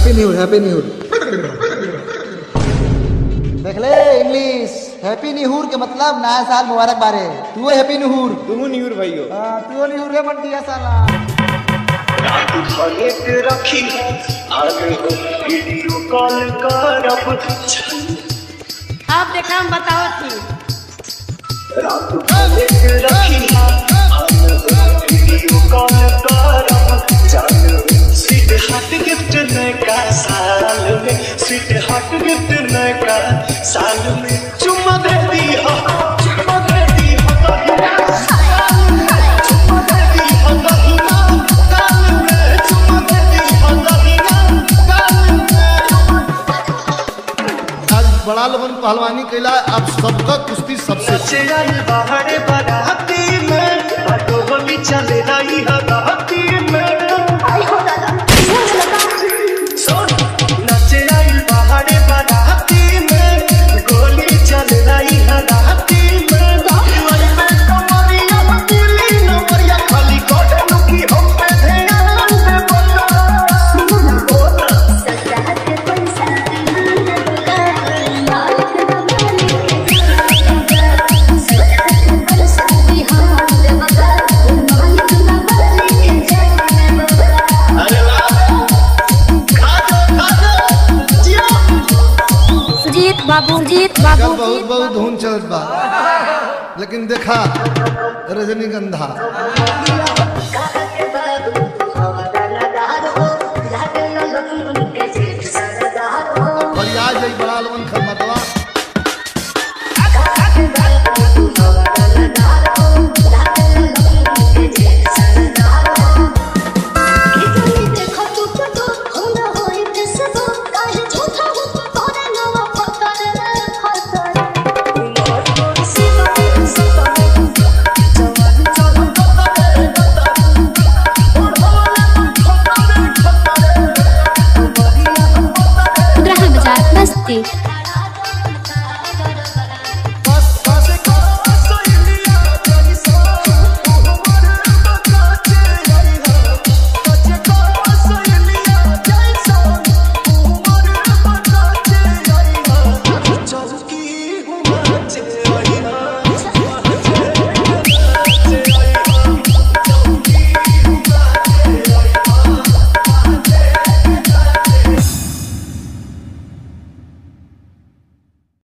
happy new happy new देख ले English happy new year के मतलब नया साल मुबारक बारे तू हैप्पी न्यूर तुम न्यूर भाइयों हाँ तू न्यूर रे बंटिया साला रात भगत रखी है आगे को वीडियो कॉल करब आप देखा हम बताओ थी रात भगत रखी है आगे को वीडियो कॉल करब जान स्वीट हार्ट गिफ्ट नया साल में स्वीट हार्ट गिफ्ट नया साल में चुम्मा दे दी हो चुम्मा दे दी हो चुम्मा दे दी हो दहिना गाल में चुम्मा दे दी हो दहिना गाल में आज बड़ा लोगन पहलवानी कैला अब सबका कुश्ती सबसे नचे आई बाहर बाराती में बाटो होली चले रही है राती में सुन नचे आई बाहर बाराती में गोली चल रही है राती में दिवाली में कमरिया दिली नमरिया खाली कोटे लुकी हम पे ध्यान दे बोला अरे वाह खा दो खा दो जियो सुजीत बाबू जीत कल बाबू बहुत बहुत धुन चलत बा लेकिन देखा रजनीगंधा